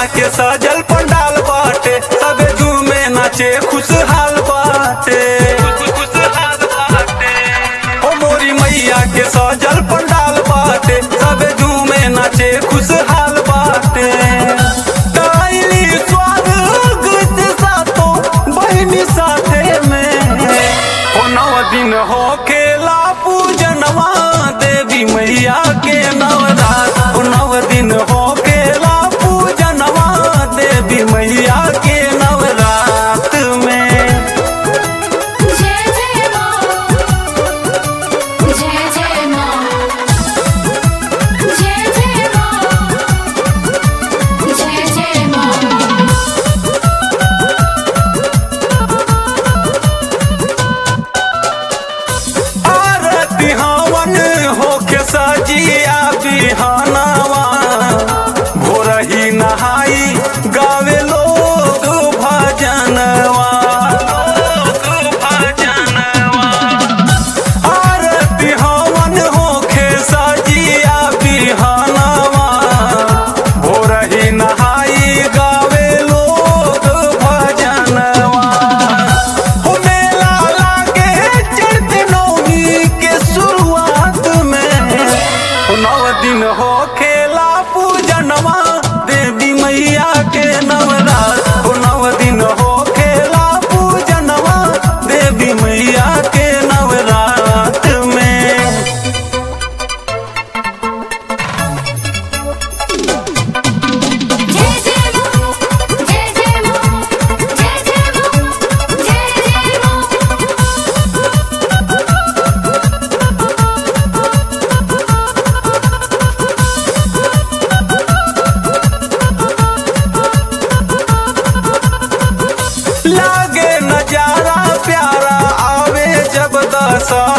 के सजल पंडाल बाटे सबे झूमे नाचे खुशहाल बाटे ओ मोरी मैया के सजल पंडाल बाटे सबे झूमे नाचे खुशहाल बाटे ताइली स्वर्ग से सातो बहिनी साथे में ओ नव दिन हो खेला पूजनवा देवी मैया के नवरात ओ नव दिन हो खेला पूजनवा देवी मैया के नवरात में जय जय माँ जय जय माँ जय जय माँ जय जय माँ आरती हवन होके सजिया बिहानवा भोरही नहाई गावे लोग भजनवा आरती हवन होके सजिया बिहानवा भोरही नहाई गावे लोग भजनवा हो मेला लागे चढ़ते नौमी के शुरुआत में हो नव दिन हो खेला पूजनवा देवी मैया के नवरात हो नव दिन हो खेला पूजनवा देवी मैया के नवरात में जय जय माँ जय जय माँ जय जय माँ जय जय माँ लागे नजारा प्यारा आवे जब दशहरा